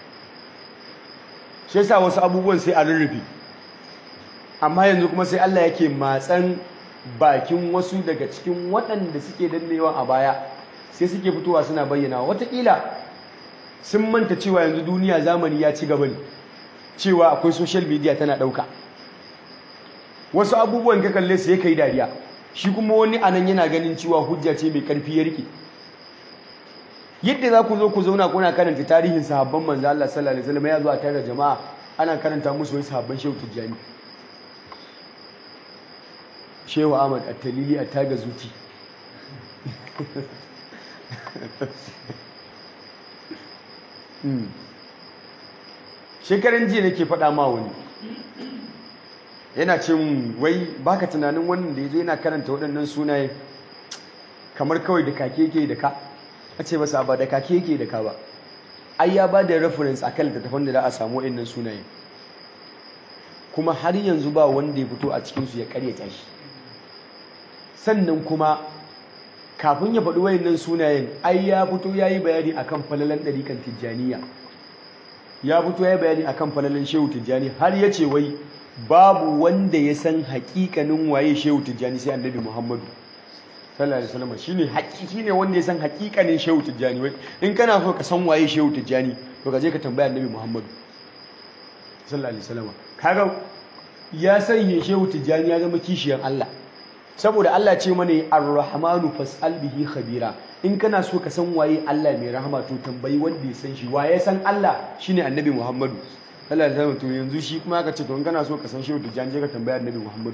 shi yasa wasu abubuwan sai a rurrufe amma yanzu kuma sai Allah yake matsan bakin wasu daga cikin waɗanda suke dannewa a baya sai suke fitowa suna bayyana watakila sun manta cewa yanzu duniya zamani ya ci gaba ne cewa akwai social media tana ɗauka wasu abubuwan ka kalle su ya kai dariya shi kuma wani anan yana ganin cewa hujja ce mai ƙarfi ya rike yadda za ku zo ku zauna kuna karanta tarihin sahabban manzo Allah sallallahu alaihi wasallam ya zo a tare jama'a ana karanta musu wai sahabban Shehu Tijjani Shehu Ahmad At-Talili a taga zuti shekaran jiya nake faɗa ma wani yana ce mun wai baka tunanin wannan da yazo yana karanta waɗannan sunaye kamar kawai da kake yake da ka a ce masa ba da kake yake da ka ba ai ya ba da reference akan littattafan da za a samu waɗannan sunaye kuma har yanzu ba wanda ya fito a cikinsu ya karyata shi sannan kuma kafin ya faɗi wayannan sunayen ai ya fito ya yi bayani akan falalan ɗarikan tijjaniya ya fito ya yi bayani akan falalan shehu tijjani har ya ce wai babu wanda ya san haƙiƙanin waye shehu tijjani sai annabi muhammadu sallallahu alaihi wasallam shine haƙiƙi ne wanda ya san haƙiƙanin shehu tijjani wai in kana so ka san waye shehu tijjani to ka je ka tambaya annabi muhammadu sallallahu alaihi wasallam kaga ya sanya shehu tijjani ya zama kishiyan Allah saboda Allah ce mana ar-rahmanu fas'al bihi khabira in kana so ka san waye Allah mai rahama to tambayi wanda ya san shi waye san Allah shine annabi Muhammadu sallallahu alaihi wasallam to yanzu shi kuma aka ce to in kana so ka san shehu tijjani je ka tambaya annabi Muhammadu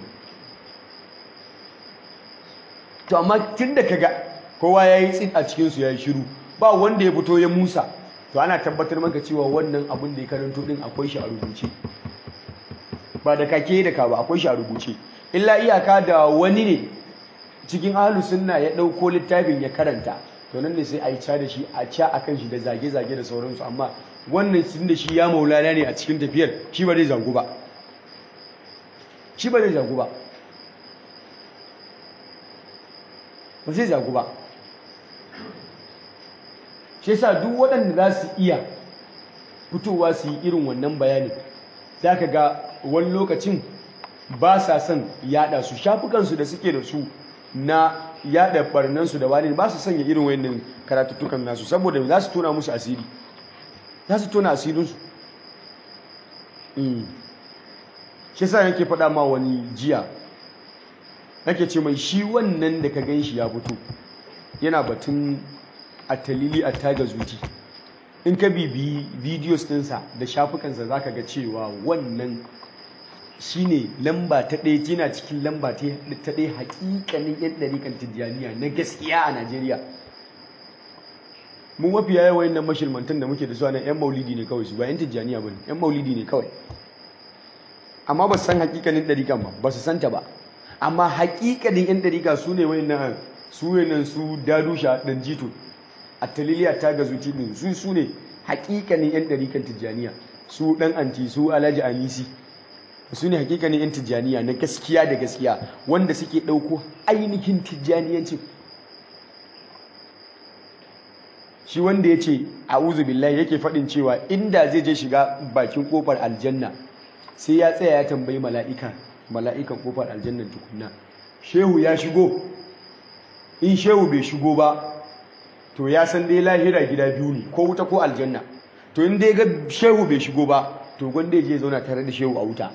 to amma tunda kaga kowa yayi tsin a cikin su yayi shiru ba wanda ya fito ya Musa to ana tabbatar maka cewa wannan abin da ya karanto din akwai shi a rubuce ba da kake da ka ba akwai shi a rubuce illa iyaka da wani ne cikin ahlus sunna ya dauko littafin ya karanta to nan ne sai a yi ca da shi a ca akan shi da zage-zage da sauransu amma wannan sun da shi ya maulana ne a cikin tafiyar shi ba zai zagu ba shi ba zai zagu ba ba zai zagu ba shi yasa duk waɗanda za su iya fitowa su yi irin wannan bayanin za ka ga wani lokacin ba sa son yada su shafukansu da suke da su na yada barnansu da wani ba su sanya irin wayannan karatuttukan nasu saboda za su tona musu asiri za su tona asirinsu shi sa yake faɗa ma wani jiya nake ce mai shi wannan da ka gan shi ya fito yana batun a talili a taga zuci in ka bibiyi videos ɗinsa da shafukansa za ka ga cewa wannan shi ne lamba ta ɗaya yana cikin lamba ta ɗaya haƙiƙanin yan ɗariƙan tijjaniya na gaskiya a najeriya mu mafiya yawan nan mashirmantan da muke da su a nan yan maulidi ne kawai su ba yan tijjaniya ba ne yan maulidi ne kawai amma ba su san haƙiƙanin ɗariƙan ba ba su santa ba amma haƙiƙanin yan ɗariƙa su ne wayannan su wayannan su dadusha ɗan jito a taliliya ta gazuti ɗin su su ne haƙiƙanin yan ɗariƙan tijjaniya su ɗan anti su alhaji anisi su ne hakikanin 'yan tijjaniya na gaskiya da gaskiya wanda suke ɗauko ainihin tijjaniyancin shi wanda ya ce a billahi yake faɗin cewa inda zai je shiga bakin ƙofar aljanna sai ya tsaya ya tambayi mala'ika mala'ikan ƙofar aljannan tukunna shehu ya shigo in shehu bai shigo ba to ya san dai lahira gida biyu ne ko wuta ko aljanna to in dai ga shehu bai shigo ba to gwanda ya je zauna tare da shehu a wuta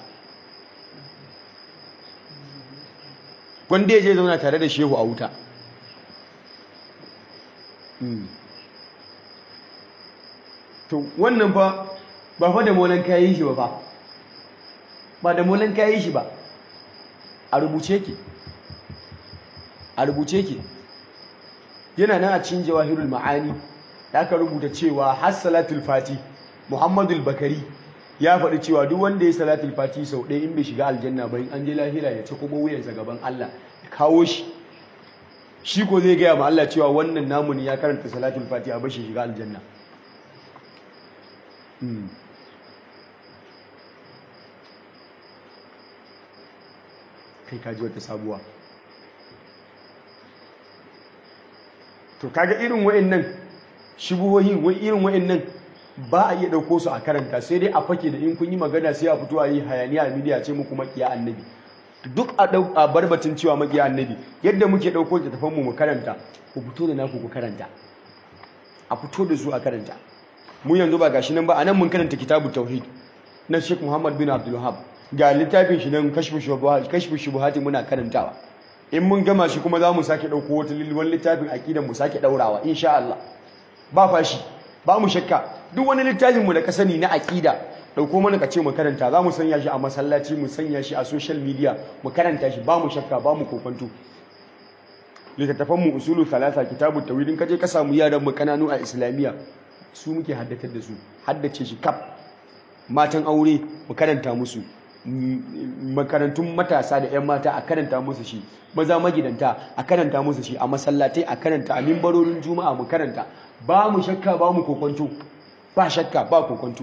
wanda ya je zauna tare da shehu a wuta to wannan fa ba fa da molan kayi shi ba fa ba da molan kayi shi ba a rubuce ke a rubuce ke yana nan a cikin jawahirul ma'ani da aka rubuta cewa har salatul fati muhammadul bakari ya faɗi cewa duk wanda ya salatul fati sau ɗaya in bai shiga aljanna ba in an je lahira ya ci kuma wuyansa gaban Allah ya kawo shi shi ko zai gaya ma Allah cewa wannan namu ne ya karanta salatul fati a bashi shiga aljanna kai kaji wata sabuwa to kaga irin wa'annan shubuhohi wai irin wa'annan ba a iya ɗauko su a karanta sai dai a fake da in kun yi magana sai a fito a yi hayaniya a midiya ce muku makiya annabi duk a ɗau a barbatin cewa makiya annabi yadda muke ɗauko littattafan mu mu karanta ku fito da naku ku karanta a fito da su a karanta mu yanzu ba gashi nan ba anan mun karanta kitabu tauhid na Sheikh Muhammad bin Abdul Wahhab ga littafin shi nan kashfu shubuhat kashfu shubuhati muna karantawa in mun gama shi kuma za mu sake ɗauko wata wani littafin aqidan mu sake ɗaurawa insha Allah ba fashi ba mu shakka duk wani littafin mu da ka sani na aqida dauko mana ka ce mu karanta za mu sanya shi a masallaci mu sanya shi a social media mu karanta shi ba mu shakka ba mu kokonto littattafan mu usulu thalatha kitabu tawhid in kaje ka samu yaran mu kananu a islamiyya su muke haddatar da su haddace shi kaf matan aure mu karanta musu makarantun matasa da 'yan mata a karanta musu shi maza magidanta a karanta musu shi a masallatai a karanta a mimbarorin juma'a mu karanta ba mu shakka ba mu kokonto ba shakka ba kokonto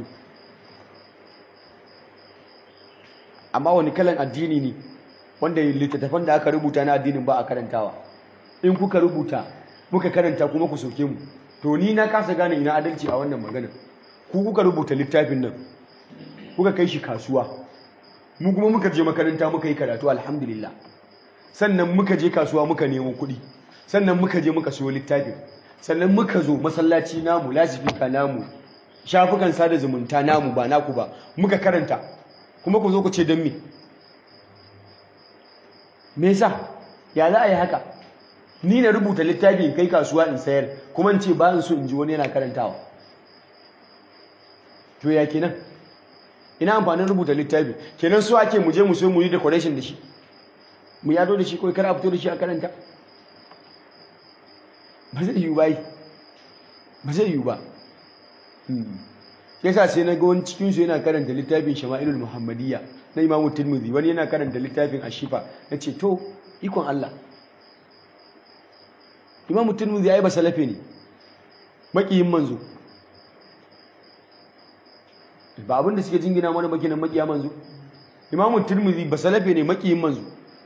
amma wani kalan addini ne wanda littattafan da aka rubuta na addinin ba a karantawa in kuka rubuta muka karanta kuma ku soke mu to ni na kasa gane ina adalci a wannan magana ku kuka rubuta littafin nan kuka kai shi kasuwa mu kuma muka je makaranta muka yi karatu alhamdulillah sannan muka je kasuwa muka nemo kuɗi sannan muka je muka siyo littafin sannan muka zo masallaci namu lasifika namu shafukan sada zumunta namu ba naku ba muka karanta kuma ku zo ku ce don me me yasa ya za a yi haka ni na rubuta littafi in kai kasuwa in sayar kuma in ce ba in so in ji wani yana karantawa to ya kenan ina amfanin rubuta littafi kenan so ake mu je mu so mu yi decoration da shi mu yado da shi kawai kar a fito da shi a karanta ba zai yiwu ba yi ba zai yiwu ba yasa sai na ga wani cikin su yana karanta littafin shama'ilul muhammadiyya na imamu tirmidhi wani yana karanta littafin ashifa na ce to ikon Allah imamu tirmidhi ai ba salafe ne makiyin manzo ba abin da suke jingina mana makinan makiya manzo imamu tirmidhi ba salafe ne makiyin manzo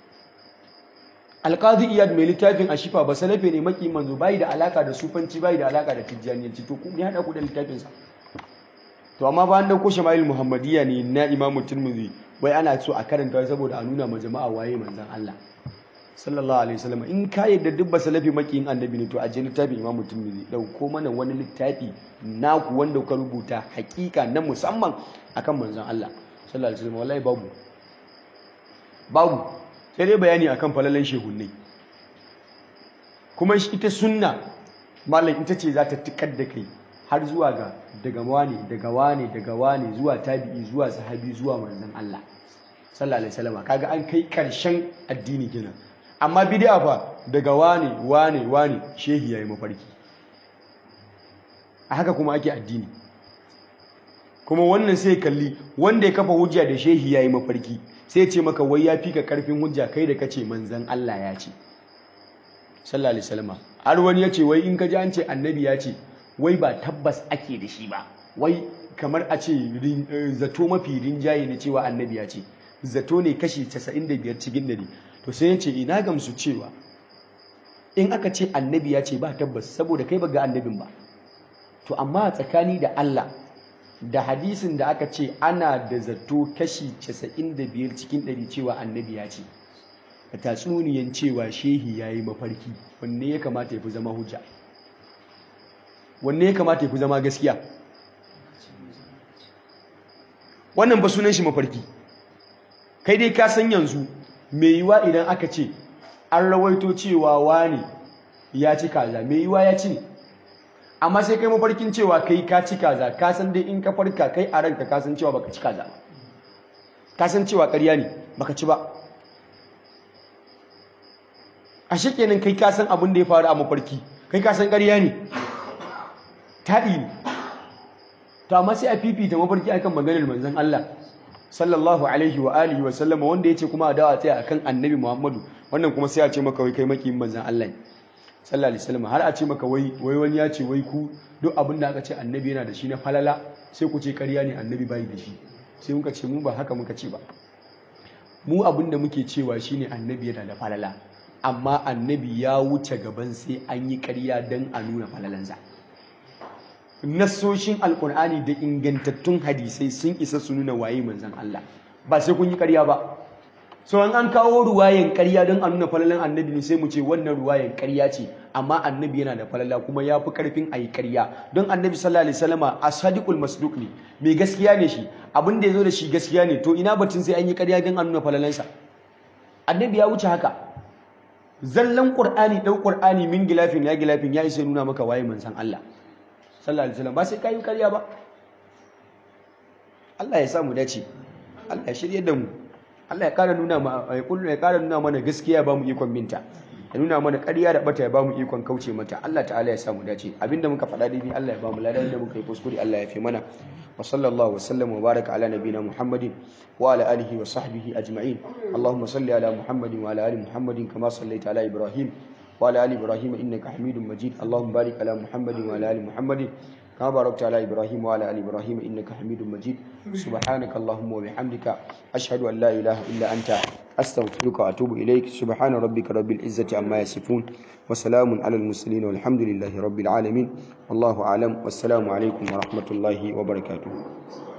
alqazi iyad mai littafin ashifa ba salafe ne makiyin manzo bai da alaka da sufanci bai da alaka da tijjaniyanci to ku ne hada ku da littafin sa to amma ba an dauko shama'il muhammadiyya ne na imamu tirmidhi wai ana so a karanta saboda a nuna ma jama'a waye manzon Allah sallallahu alaihi wasallam in ka yadda duk salafi makiyin annabi ne to a je littafin imamu tirmidhi dauko mana wani littafi naku wanda kuka rubuta hakika na musamman akan manzon Allah sallallahu alaihi wasallam wallahi babu babu sai dai bayani akan falalan shehunnai kuma ita sunna mallam ita ce za ta tikar da kai har zuwa ga daga wane daga wane daga wane zuwa tabi'i zuwa sahabi zuwa manzon Allah sallallahu alaihi wasallam kaga an kai karshen addini kenan amma bid'a fa daga wane wane wane shehi yayi mafarki a haka kuma ake addini kuma wannan sai kalli wanda ya kafa hujja da shehi yayi mafarki sai ce maka wai ya fika karfin hujja kai da kace manzon Allah ya ce sallallahu alaihi wasallam har wani ya ce wai in ka ji an ce annabi ya ce wai ba tabbas ake da shi ba wai kamar a ce zato mafi rinjaye ne cewa annabi ya ce zato ne kashi 95 cikin dari to sai ya ce ina gamsu cewa in aka ce annabi ya ce ba tabbas saboda kai ba ga annabin ba to amma tsakani da Allah da hadisin da aka ce ana da zato kashi 95 cikin 100 cewa annabi ya ce da tatsuniyan cewa shehi ya yi mafarki wanne ya kamata ya fi zama hujja wanne ya kamata ya fi zama gaskiya wannan ba sunan shi mafarki kai dai ka san yanzu mai yiwa idan aka ce an rawaito cewa wani ya ci kaza mai yiwa ya ci ne amma sai kai mafarkin cewa kai ka ci kaza ka san dai in ka farka kai a ranka ka san cewa baka ci kaza ka san cewa ƙarya ne baka ci ba a kenan kai ka san abin da ya faru a mafarki kai ka san ƙarya ne taɗi ne to amma sai a fifita mafarki akan maganar manzon Allah sallallahu alaihi wa alihi wa sallama wanda yace kuma a dawa tsaya akan annabi Muhammadu wannan kuma sai a ce maka wai kai makiyin manzon Allah ne sallallahu alaihi wasallam har a ce maka wai wai wani ya ce wai ku duk abin da aka ce annabi yana da shi na falala sai ku ce ƙarya ne annabi bai da shi sai muka ce mu ba haka muka ce ba mu abin da muke cewa shine annabi yana da falala amma annabi ya wuce gaban sai an yi ƙarya don a nuna falalansa nassoshin alkur'ani da ingantattun hadisai sun isa su nuna waye manzan Allah ba sai kun yi ƙarya ba so an an kawo ruwayan ƙarya don a nuna falalan annabi ne sai mu ce wannan ruwayan ƙarya ce amma annabi yana da falala kuma ya fi ƙarfin a yi ƙarya don annabi sallallahu alaihi wasallama asadiqul masduq ne mai gaskiya ne shi abin da ya zo da shi gaskiya ne to ina batun sai an yi ƙarya don a nuna falalansa annabi ya wuce haka zallan qur'ani dan qur'ani min gilafin ya gilafin ya isa nuna maka waye manzan Allah sallallahu alaihi wasallam ba sai kai ƙarya ba Allah ya sa mu dace Allah ya shirye da mu Allah ya kara nuna ya kullu ya kara nuna mana gaskiya ba mu ikon binta ya nuna mana ƙarya da bata ya ba mu ikon kauce mata Allah ta'ala ya sa mu dace abinda muka faɗa daidai Allah ya ba mu ladan da muka yi kuskure Allah ya fi mana wa sallallahu wa sallam wa baraka ala nabina Muhammadin wa ala alihi wa sahbihi ajma'in Allahumma salli ala Muhammadin wa ala ali Muhammadin kama sallaita ala Ibrahim wa ala ali Ibrahim innaka Hamidum Majid Allahumma barik ala Muhammadin wa ala ali Muhammadin كما باركت على إبراهيم وعلى آل إبراهيم إنك حميد مجيد سبحانك اللهم وبحمدك أشهد أن لا إله إلا أنت أستغفرك وأتوب إليك سبحان ربك رب العزة عما يصفون وسلام على المرسلين والحمد لله رب العالمين والله أعلم والسلام عليكم ورحمة الله وبركاته